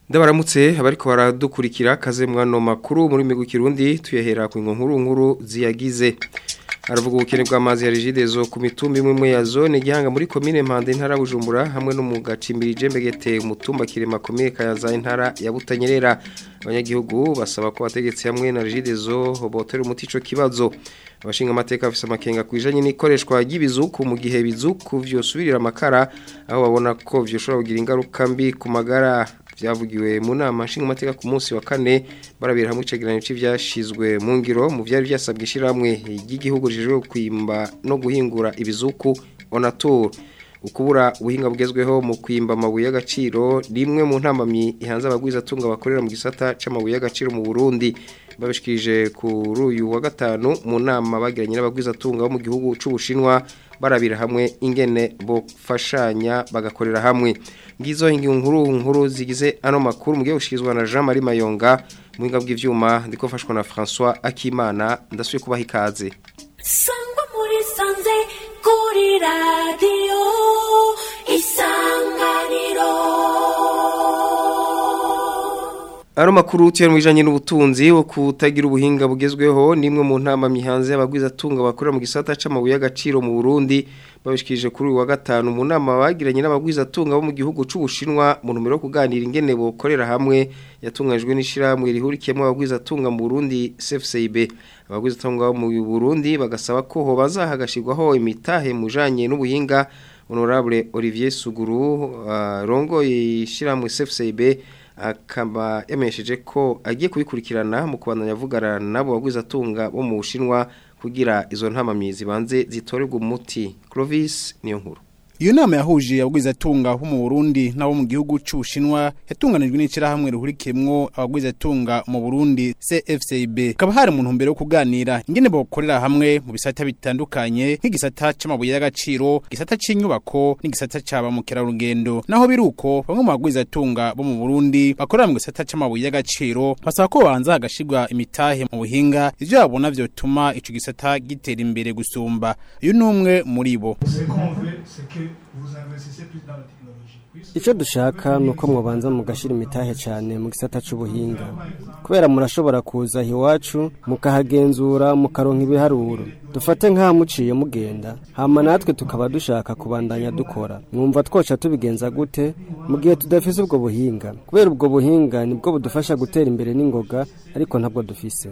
Ndabaramutse abariko baradukurikira kaze mwano makuru muri migu kirundi tuyahera ku nkuru nkuru ziyagize aravuga ubukene bw'amazi ya rigidezo ku mitumba imwe imwe ya zone gihanga muri komine Mpande intara Bujumbura hamwe no mu gacimbiri Jembegete umutumba kirema komine Kayaza intara ya Butanyerera abanyagihugu basaba ko bategetse hamwe na rigidezo botera umuti ico kibazo abashinga amateka bafise amakenga kwijanye n'ikoreshwa ry'ibizuku mu gihe bizuku vyosubirira amakara aho babona ko vyoshobora kugira ingaruka mbi ku magara vyavugiwe mu nama nshinga amateka ku munsi wa kane barabira hamwe icegeranyo c'ivyashizwe mu ngiro mu vyari vyasabwe ishiramwe ry'igihugu rijejwe kwimba no guhingura ibizuku onatur ukubura ubuhinga bugezweho mu kwimba amabuye y'agaciro rimwe mu ntambamyi ihanze abagwiza atunga bakorera mu gisata c'amabuye y'agaciro mu Burundi babishikirije kuri uyu wa gatanu mu nama bagiranye n'abagwiza atunga bo mu gihugu c'Ubushinwa barabira hamwe ingene bofashanya bagakorera hamwe ngizo nkuru nkuru zigize ano makuru mugiye gushikirizwa na Jean Marie Mayonga muhinga bw'ivyuma ndiko fashwa na François Akimana ndasuye kubaha ikaze sangwa muri sanze kuri radio isanganiro Ano makuru tuyari mwijanye n'ubutunzi wo kutagira ubuhinga bugezweho nimwe mu ntama mihanze y'abagwiza tunga bakorera mu gisata c'amabuye y'agaciro mu Burundi babishikije kuri uyu wa gatanu mu nama bagiranye n'abagwiza tunga bo mu gihugu c'Ubushinwa mu numero yo kuganira ingene bokorera hamwe yatunganijwe n'ishiramwe rihurikiyemo abagwiza tunga mu Burundi CFCB abagwiza tunga bo mu Burundi bagasaba ko ho bazahagashirwaho imitahe mujanye n'ubuhinga Honorable Olivier Suguru uh, rongo ishiramwe CFCB akaba yamenyesheje ko agiye kubikurikirana mu kubandanya avugana nabo bagwiza atunga bo mu Bushinwa kugira izo ntamamyi zibanze zitorerwa umuti Clovis niyo nkuru Iyo nama yahuje abagwiza tunga bo mu Burundi nabo mu gihugu c'Ubushinwa yatunganijwe n'icira hamwe ruhurikemwo abagwiza tunga mu Burundi CFCB kaba hari mu ntumbero yo kuganira ingene bokorera hamwe mu bisata bitandukanye nk'igisata c'amabuye y'agaciro gisata c'inyubako n'igisata caba mu kerarugendo naho biruko bamwe mu bagwiza tunga bo mu Burundi bakorera mu gisata c'amabuye y'agaciro basaba ko banza hagashirwa imitahe mu buhinga ivyo babona vyotuma ico gisata gitera imbere gusumba uyu numwe muri bo icyo dushaka ni uko mubanza mugashyira imitahe cyane mu gisata cy'ubuhinga kubera murashobora kuza iwacu mukahagenzura mukaronka ibiharuro dufate nk'aho muciye mugenda hama natwe tukaba dushaka kubandanya dukora mwumva twoca tubigenza gute mu gihe tudafise ubwo buhinga kubera ubwo buhinga nibwo budufasha gutera imbere n'ingoga ariko ntabwo dufise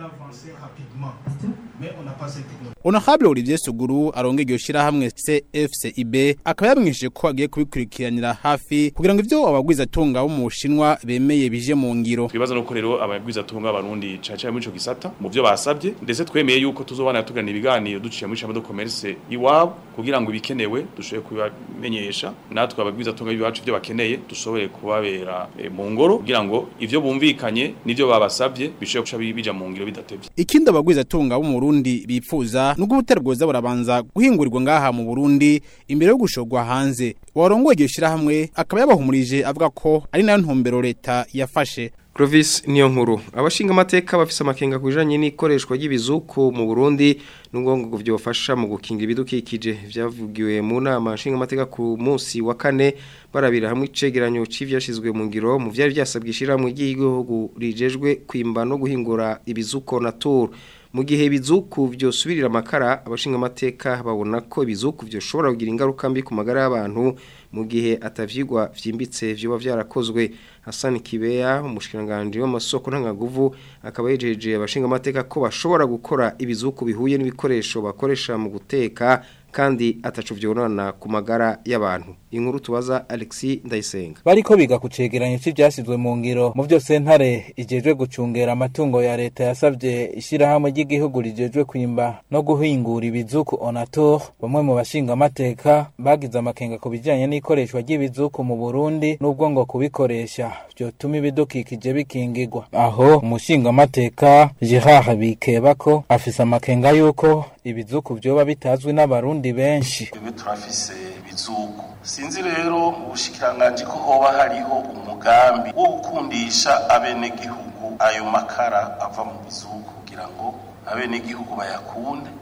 Honorable Olivier Suguru aronge iryo shirahamwe CFCIB akaba yamwishije ko agiye kubikurikiranira hafi kugira ngo ivyo abagwiza tunga bo mu Bushinwa bemeye bije mu ngiro. Twibaza no rero abagwiza tunga abarundi caca muri ico gisata mu byo basabye ndetse twemeye yuko tuzobana tugana ibiganiro duciye muri chambre de commerce iwabo kugira ngo ibikenewe dushoboye kubamenyesha natwe abagwiza tunga bibacu ivyo bakeneye dushobore kubabera e, mu ngoro kugira ngo ivyo bumvikanye nivyo babasabye bishobore kuca bija mu ngiro bidatevye. Ikindi abagwiza tunga bo mu Burundi bipfuza nuko ubutare bwoza burabanza guhingurirwa ngaha mu Burundi imbere yo gushogwa hanze warongoye iryo shirahamwe akaba yabahumurije avuga ko ari nayo ntumbero leta yafashe Clovis niyo nkuru abashinga amateka bafise amakenga kujanye n'ikoreshwa ry'ibizuku mu Burundi n'ubwongo byofasha mu gukingira ibidukikije vyavugiwe mu nama nshinga amateka ku munsi wa kane barabira hamwe icegeranyo c'ivyashizwe mu ngiro mu vyari vyasabwe ishiramwe ry'igihugu rijejwe kwimba no guhingura ibizuko natur mu gihe ibizuku vyosubirira amakara abashinga amateka babona ko ibizuku vyoshobora kugira ingaruka mbi ku magara y'abantu mu gihe atavyigwa vyimbitse vyoba vyarakozwe Hassan Kibeya umushikiranganje w'amasoko ntangaguvu akaba yejeje abashinga amateka ko bashobora gukora ibizuku bihuye n'ibikoresho bakoresha mu guteka kandi atacu vyonona ku magara y'abantu inkuru tubaza Alexis Ndayisenga bariko biga ku cegeranyo c'ivyasizwe mu ngiro mu vyo sentare ijejwe gucungera amatungo ya leta yasavye ishirahamwe ry'igihugu rijejwe kwimba no guhingura ibizuku onator bamwe mu bashinga amateka bagize amakenga ku bijanye n'ikoreshwa ry'ibizuku mu Burundi n'ubwo ngo kubikoresha vyotuma ibidukikije bikingirwa aho umushinga amateka Gerard Bikebako afise amakenga yuko ibizuku vyoba bitazwi n'abarundi benshi twebwe turafise ibizuku sinzi rero mu bushikiranganji ko hoba hariho umugambi wo gukundisha abenegihugu ayo makara ava mu bizuku kugira ngo abenegihugu bayakunde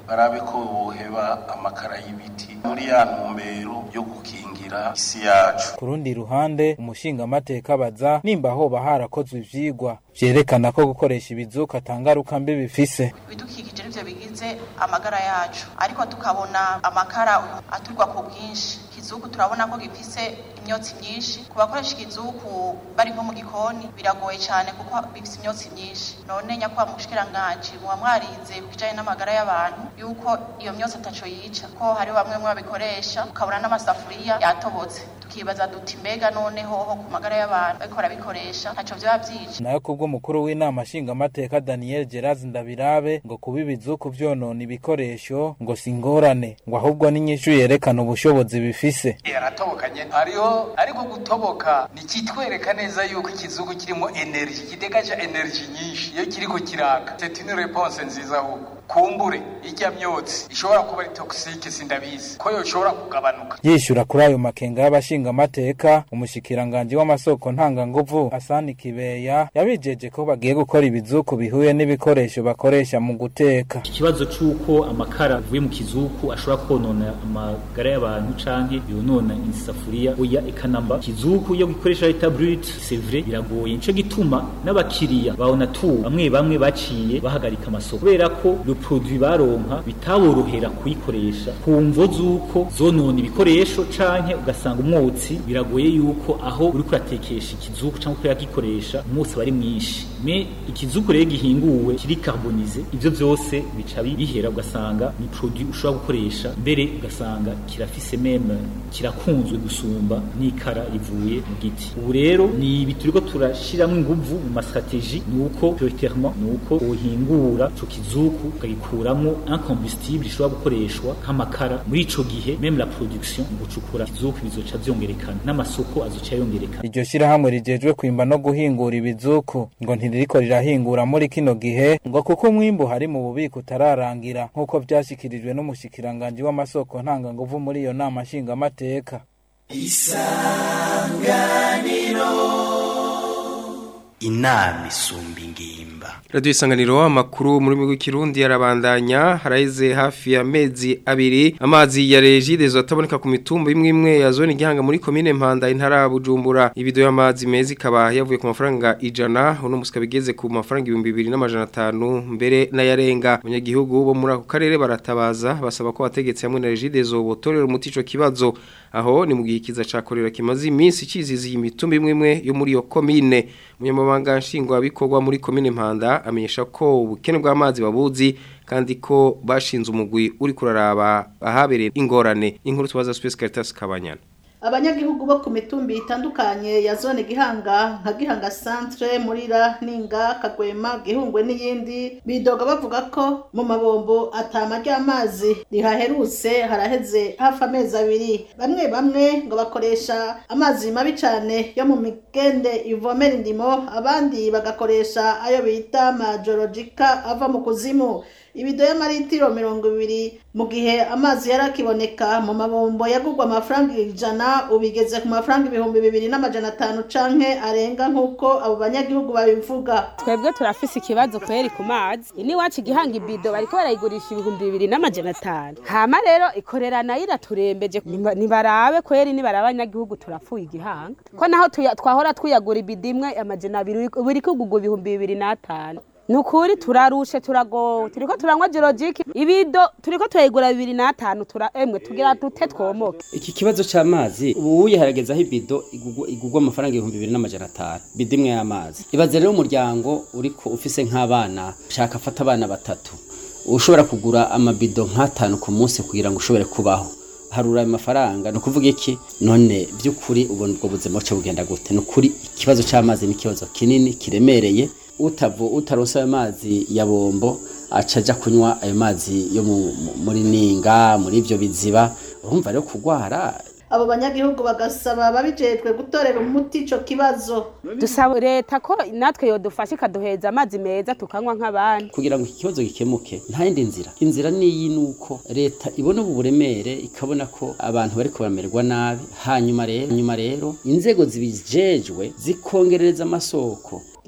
barabe ko boheba amakara y'ibiti muri ya ntumbero yo gukingira isi yacu ku rundi ruhande umushingamateka abaza nimba hoba harakozwe ivyigwa vyerekana ko gukoresha ibizuka atangaruka mbi bifise ibidukikije nivyo bigize amagara yacu ariko tukabona amakara aturwa ku bwinshi ikizuku turabona ko gifise imyotsi myinshi ku bakoresha ikizuku bari nko mu gikoni biragoye cyane kuko bifise imyotsi myinshi none nyakubahwa mushikiranganji muba mwarize ku kijanye n'amagara y'abantu yuko iyo myotsi ataco yica ko hari bamwe bamwe babikoresha ukabona n'amasafuriya yatobotse tukibaza duti mbega noneho ho ku magara y'abantu bariko barabikoresha ntaco vyoba vyica nayo kubw'umukuru w'inama nshingamateka daniel geraz ndabirabe ngo kuba ibizuku vyonona ibikoresho ngo si ingorane ngo ahubwo n'inyishu yerekana ubushobozi bifise yaratobokanye hariho ariko gutoboka nikitwereka neza yuko ikizugu kirimo energy kidegaje energy nyinshi iyo kiriko kiraka c'est une réponse nziza ahubwo kumbure ijya myotsi ishobora kuba ari toxique sindabizi ko yoshobora kugabanuka yishyura kuri ayo makenga y'abashingamateka umushikiranganji w'amasoko ntanganguvu asani kibeya yabijeje ko bagiye gukora ibizuku bihuye n'ibikoresho bakoresha mu guteka ikibazo c'uko amakara avuye mu kizuku ashobora konona amagara y'abantu canke yonona isafuriya oya ekanamba kizuku iyo gikoresha leta brut c'est vrai biragoye nico gituma n'abakiriya babona tu bamwe bamwe baciye bahagarika amasoko kubera ko le produit baronka bitaborohera kuyikoresha ku mvo z'uko zonona ibikoresho canke ugasanga umwotsi biragoye yuko aho uri kuratekesha ikizuku canke kuragikoresha umwotsi bari mwinshi me ikizuku rero gihinguwe kiri carbonize ivyo vyose bica bihera ugasanga ni produit ushobora gukoresha mbere ugasanga kirafise meme kirakunzwe gusumba n'ikara rivuye mu giti ubu rero ni ibi turiko turashiramwo inguvu mu mastratégie nuko prioritairement nuko wohingura ico kizuku ukagikuramwo un combustible gishobora gukoreshwa nk'amakara muri ico gihe meme la production mu gucukura ikizuku bizoca vyongerekana n'amasoko azoca yongerekana iryo shirahamwe rijejwe kwimba no guhingura ibizuku ngo ntiririko rirahingura muri kino gihe ngo kuko umwimbu hari mu bubiko utararangira nk'uko vyashikirijwe n'umushikiranganji w'amasoko ntanganguvu muri iyo nama nshingamateka isanganiro inama isumba ingimba Radio isanganiro amakuru muri migwi kirundi yarabandanya haraize hafi ya mezi abiri amazi ya Regide zotaboneka ku mitumba imwe imwe ya zone gihanga muri commune Mpanda intara Bujumbura ibido y'amazi mezi kaba yavuye ku mafaranga ijana uno musika bigeze ku mafaranga 2250 mbere n'ayarenga abanyagihugu bo muri ako karere baratabaza basaba ko abategetsi hamwe na Regide zo botorera umuti ico kibazo aho ni mu gihe kiza cakorera kimazi iminsi cizizi imitumba imwe imwe yo muri yo commune munyamabanga nshingwa bikorwa muri commune Mpanda amenyesha ko ubukene bw'amazi babuzi kandi ko bashinze umugwi uri kuraraba ahabereye ingorane inkuru tubaza Space Caritas Kabanyana abanyagihugu bo ku mitumbi itandukanye ya zone gihanga nka gihanga centre murira ninga kagwema gihungwe n'iyindi bidoga bavuga ko mu mabombo atama ry'amazi rihaherutse haraheze hafi amezi abiri bamwe bamwe ngo bakoresha amazi mabi cane yo mu migende ivomera indimo abandi bagakoresha ayo bita majorogika ava mu kuzimu ibido y'amaritiro mirongo ibiri mu gihe amazi yari akiboneka mu mabombo yagurwa amafaranga ijana ubigeze ku mafaranga ibihumbi bibiri n'amajana atanu canke arenga nk'uko abo banyagihugu babivuga twebwe turafise ikibazo kweri ku mazi ini wacu igihanga ibido bariko barayigurisha ibihumbi bibiri n'amajana atanu hama rero ikorera nayo iraturembeje Niba- nibarabe kweri nibaraba abanyagihugu turapfuye igihanga ko naho tuya- twahora twiyagura ibido imwe amajana abiri ubu iri kugurwa ibihumbi bibiri n'atanu nukuri turarushe turagowe turiko turanywa jirojiki ibido turiko turayigura bibiri n'atanu tura emwe tugira dute twomoke iki kibazo c'amazi ubu harageze aho ibido igugwa- igugwa amafaranga ibihumbi bibiri n'amajana atanu bido imwe y'amazi ibaze rero umuryango uriko ufise nk'abana shaka afata abana batatu ushobora kugura amabido nk'atanu ku munsi kugira ngo ushobore kubaho harura ayo mafaranga ni ukuvuga iki none by'ukuri ubona ubwo buzima buca bugenda gute ni ukuri ikibazo c'amazi ni ikibazo kinini kiremereye utavu utaronse ayo mazi ya bombo aca aja kunywa ayo mazi yo mu- mu- muri ninga muri ivyo biziba urumva rero kugwara abo banyagihugu bagasaba babijejwe gutorera umuti ico kibazo dusaba leta ko natwe yodufasha ikaduheza amazi meza tukanywa nk'abandi kugira ngo iki kibazo gikemuke nta yindi nzira inzira niyi nuko leta ibona ubu buremere ikabona ko abantu bariko baramererwa nabi hanyuma rero hanyuma rero inzego zibijejwe zikongerereza amasoko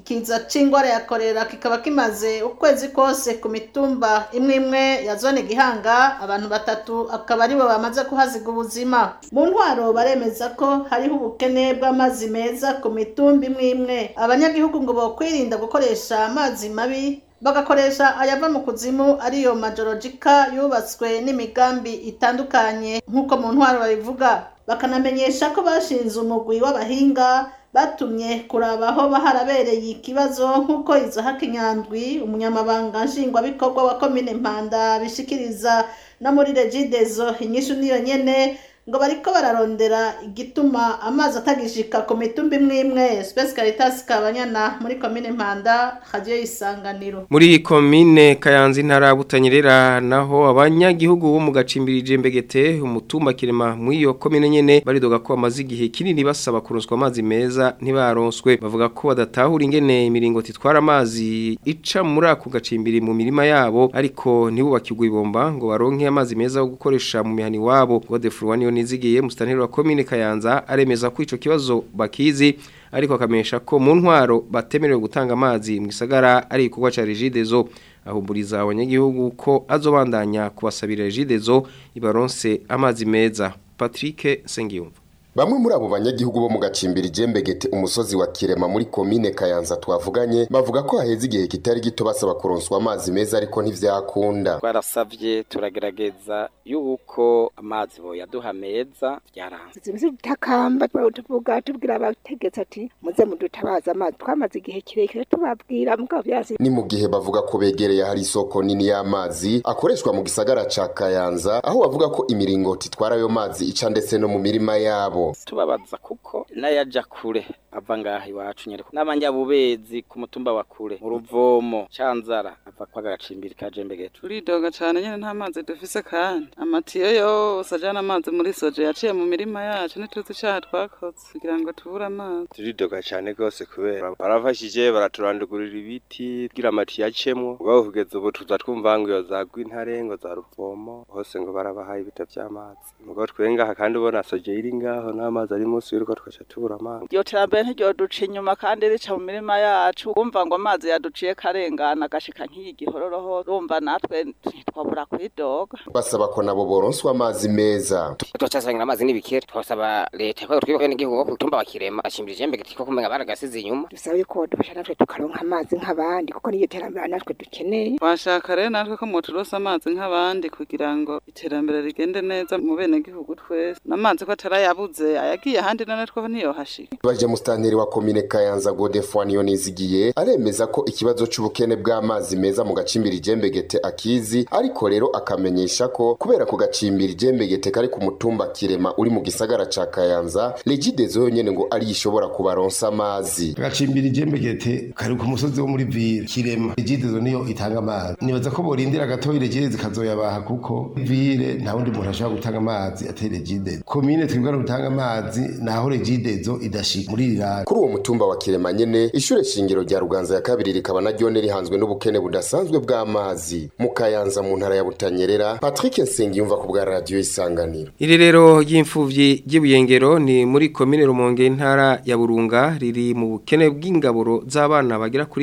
ikiza c'ingwara ya korera kikaba kimaze ukwezi kose ku mitumba imwe imwe ya zone gihanga abantu batatu akaba aribo bamaze kuhaziga ubuzima mu ntwaro baremeza ko hariho ubukene bw'amazi meza ku mitumba imwe imwe abanyagihugu ngo bokwirinda gukoresha amazi mabi bagakoresha ayava mu kuzimu ariyo majorogika yubatswe n'imigambi itandukanye nk'uko mu ntwaro babivuga bakanamenyesha ko bashinze umugwi w'abahinga batumye kuraba aho harabereye ikibazo nk'uko izaha kinyandwi umunyamabanga nshingwabikorwa wa komine mpanda bishikiriza no muri regidezo inyishu niyo nyene ngo bariko bararondera igituma amazi atagishika ku mitumba imwe imwe Space Caritas Kabanyana muri komine Mpanda radio isanganiro muri komine Kayanza intara butanyerera naho abanyagihugu bo mu gacimbirije mbegete umutumba kirema muri iyo komine nyene baridoga ko amazi igihe kinini basaba kuronswa amazi meza ntibaronswe bavuga ko badatahura ingene imiringo titwara amazi ica muri ako gacimbiri mu mirima yabo ariko ntibubakirwe ibomba ngo baronke amazi meza yo gukoresha mu mihani wabo Godefroid niyo nizigiye mustaneri wa komine Kayanza aremeza ko ico kibazo bakizi ariko akamenyesha ko mu ntwaro batemerewe gutanga amazi mu gisagara ari igikorwa ca Regidezo ahumburiza abanyagihugu ko azobandanya kubasabira Regidezo ibaronse amazi meza Patrick Sengiyumva Bamwe muri abo banyagihugu bo mu gacimbiri jembegete umusozi wa Kirema muri komine Kayanza twavuganye bavuga ko haheze igihe kitari gito basaba kuronswa amazi meza ariko ntivyakunda. Twarasavye turagerageza yuko amazi boyaduha meza byaranze. Zimeze tutakamba tuvuga tubwira abategetsi ati muze mudutabaza amazi twamaze igihe kirekire tubabwira mugabo byasi. Ni mu gihe bavuga ko begereye hari isoko nini y'amazi akoreshwa mu gisagara ca Kayanza aho bavuga ko imiringoti itwara ayo mazi ica ndetse no mu mirima yabo. tubabaza kuko n'ayaja kure ava ngaha iwacu nyereko n'abanyabubezi ku mutumba wa kure mu ruvomo canzara ava kwa gacimbiri ka jembegete turidoga cane nyene nta mazi dufise kandi amatiyo yose ajana amazi muri soje yaciye mu mirima yacu ntituzi icaha twakoze kugira ngo tubure amazi turidoga cane rwose kubera barafashije baraturandugurira ibiti kugira amatiyo acemwo ubwo kugeza ubu tuza twumva ngo iyo za Rwintare ngo za ruvomo hose ngo barabahaye ibita vy'amazi mugo twengaha kandi ubona soje iri ngaho n'amazi ari munsi y'urugo tugaca tubura amazi iryo terambere ntiryoduca inyuma kandi rica mu mirima yacu wumva ngo amazi yaduciye karengana agashika nk'iyi gihororoho urumva natwe ntitwabura kwidoga basaba ko nabo boronswa amazi meza twacasangira amazi n'ibikere twasaba leta ko twibuke n'igihugu ko kutumba bakirema ashimbira ijembe gitiko kumenga baragasize inyuma dusaba yuko dufasha natwe tukaronka amazi nk'abandi kuko niyo terambere natwe dukeneye washaka rero natwe ko muturosa amazi nk'abandi kugira ngo iterambere rigende neza mu bene gihugu twese n'amazi ko atarayabuze ayagiye ahandi none two ntiyohashika baje mustanteri wa komine Kayanza Godefroid niyo nizigiye aremeza ko ikibazo c'ubukene bw'amazi meza mu gacimbiri jembegete akizi ariko rero akamenyesha ko kubera ku gacimbiri jembegete kari ku mutumba kirema uri mu gisagara ca Kayanza Regidezo yonyene ngo ari ishobora kubaronsa amazi gacimbiri jembegete kari ku musozi wo muri ville kirema Regidezo niyo itanga amazi nibaza ko borindira gatoyi Regidezo kazoyabaha kuko ville nta wundi muntu ashobora gutanga amazi atari Regidezo komine twibwa gutanga amazi naho Regidezo idashika muri irani kuri uwo mutumba wa kirema nyene ishure shingiro rya Ruganza ya kabiri rikaba naryo rihanzwe n'ubukene budasanzwe bw'amazi mu Kayanza mu ntara ya Butanyerera Patrick Nsengiyumva ku bwa radio isanganiro Irerero ry'imfuvyi ry'ibuyengero ni muri komine Rumonge intara ya Burunga riri mu bukene bw'ingaburo z'abana bagera kuri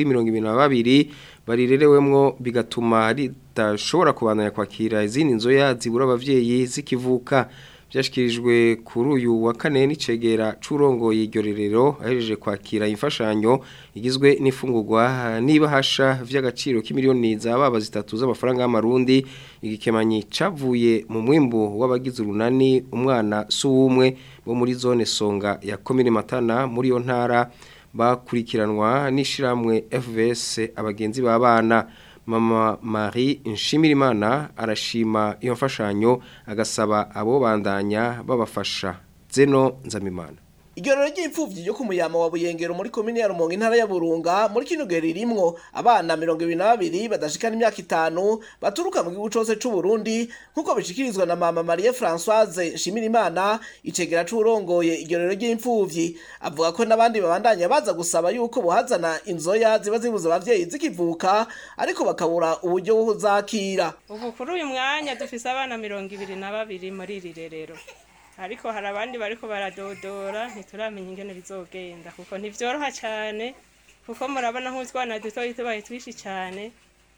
22 barirerewemwo bigatuma ridashobora kubandanya kwakira izindi nzoya zibura abavyeyi zikivuka byashyikirijwe kuri uyu wa kane n'icegera c'urongoye iryo rerero ahejeje kwakira imfashanyo igizwe n'ifungurwa n'ibahasha vy'agaciro k'imiliyoni za baba zitatu z'amafaranga y'amarundi igikemanyi cavuye mu mwimbu w'abagize urunani umwana suwumwe bo muri zone songa ya komine matana muri yo ntara bakurikiranwa n'ishiramwe FVS abagenzi b'abana mama Marie Nshimirimana arashima iyo mfashanyo agasaba abo bandanya babafasha zeno nzamimana Igororo ry'imfuvyi ryo kumuyama wa Buyengero muri komine ya Rumonge intara ya Burunga muri kino geri rimwo abana 22 badashikana imyaka itanu baturuka mu gihugu cose c'u Burundi nkuko bishikirizwa na mama Marie Françoise Nshimirimana icegera c'urongoye igororo ry'imfuvyi avuga ko nabandi babandanya baza gusaba yuko bohazana inzoya ziba zibuza abavyeyi zikivuka ariko bakabura uburyo bwo kuzakira ubu kuri uyu mwanya dufise abana 22 muri iri rerero ariko hari abandi bariko baradodora ntituramenya ingene bizogenda kuko ntivyoroha cyane kuko murabona nk'utwana dutoyi tubaye twishi cyane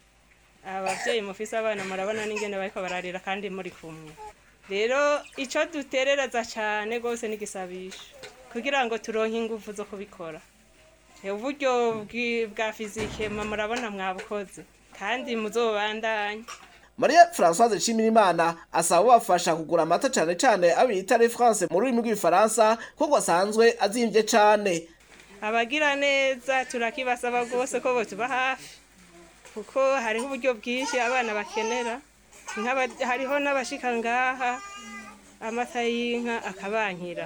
ababyeyi mufise abana murabona n'ingene bariko bararira kandi muri kumwe rero icyo duterereza cyane rwose n'igisabisho kugira ngo turonke ingufu zo kubikora uburyo bwi- bwa fizike mwe murabona mwabukoze kandi muzobandanye Maria Françoise Nshimirimana asaba bafasha kugura amata cane cane abita Les France mu rurimi rw'ifaransa kuko asanzwe azimvye cane abagira neza turakibasaba rwose ko botuba hafi kuko hariho uburyo bwinshi abana bakenera Nk'aba- hariho n'abashika ngaha amata y'inka akabankira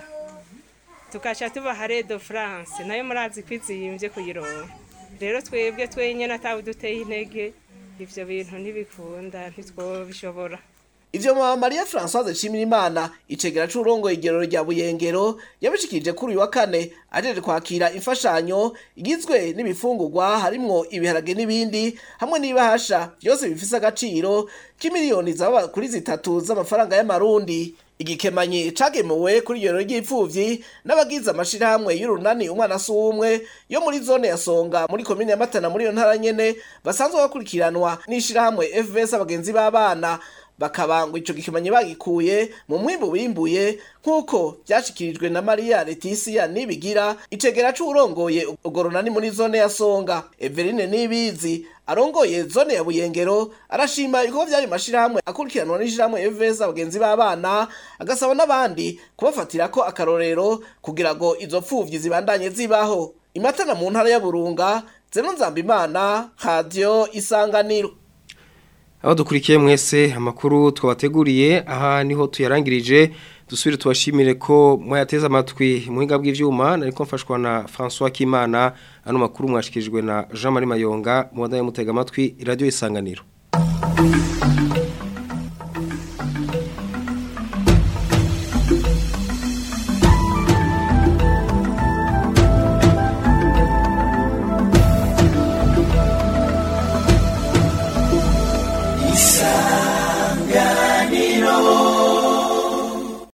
tugaca tubaha redo france nayo murazi ko izimbye kuyironka rero twebwe twenyine atawe duteye intege ivyo bintu ntibikunda ntitwobishobora ivyo mama Maria Françoise Nshimirimana icegera c'urongoye igerero rya Buyengero yabishikirije kuri uyu wa kane ajeje kwakira imfashanyo igizwe n'ibifungurwa harimwo ibiharage n'ibindi hamwe n'ibahasha byose bifise agaciro k'imiliyoni zaba kuri zitatu z'amafaranga y'amarundi igikemanyi cagemuwe kuri iyo ry'ipfuvyi n'abagize amashirahamwe y'urunani umwana si umwe yo muri zone ya Songa muri komine ya Matana muri iyo ntara nyene basanzwe bakurikiranwa n'ishirahamwe FVS abagenzi b'abana bakaba ngo ico gikemanyi bagikuye mu mwimbu bimbuye nk'uko vyashikirijwe na Maria Leticia Nibigira icegera c'urongoye urwo runani muri zone ya Songa Eveline Nibizi arongoye zone ya Buyengero arashima ibikorwa vy'ayo mashirahamwe akurikiranwa n'ishirahamwe FVS abagenzi b'abana agasaba n'abandi kubafatirako akarorero kugira ngo izo pfuvyi zibandanye zibaho imatana mu ntara ya Burunga Zeno Nzambimana Radio Isanganiro aho dukurikiye mwese amakuru twabateguriye aha niho tuyarangirije dusubire tubashimire ko mwayateze amatwi muhinga bw'ivyuma nariko mfashwa na François Kimana ano makuru mwashikirijwe na Jean Marie Mayonga mu mutega amatwi radio isanganiro